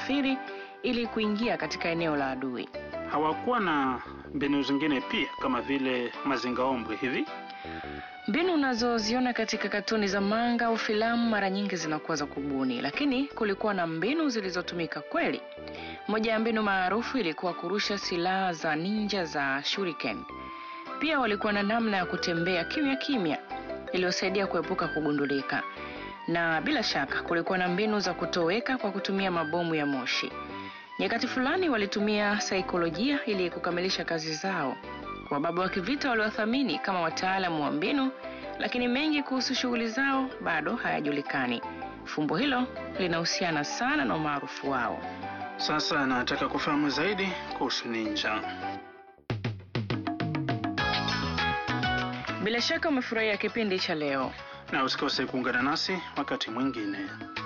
kusafiri ili kuingia katika eneo la adui. Hawakuwa na mbinu zingine pia kama vile mazingaombwe hivi? Mbinu unazoziona katika katuni za manga au filamu mara nyingi zinakuwa za kubuni, lakini kulikuwa na mbinu zilizotumika kweli. Moja ya mbinu maarufu ilikuwa kurusha silaha za ninja za shuriken. Pia walikuwa na namna ya kutembea kimya kimya iliyosaidia kuepuka kugundulika, na bila shaka kulikuwa na mbinu za kutoweka kwa kutumia mabomu ya moshi. Nyakati fulani walitumia saikolojia ili kukamilisha kazi zao. Wababa wa kivita waliwathamini kama wataalamu wa mbinu, lakini mengi kuhusu shughuli zao bado hayajulikani. Fumbo hilo linahusiana sana na umaarufu wao. Sasa nataka kufahamu zaidi kuhusu ninja. Bila shaka umefurahia kipindi cha leo. Na usikose kuungana nasi wakati mwingine.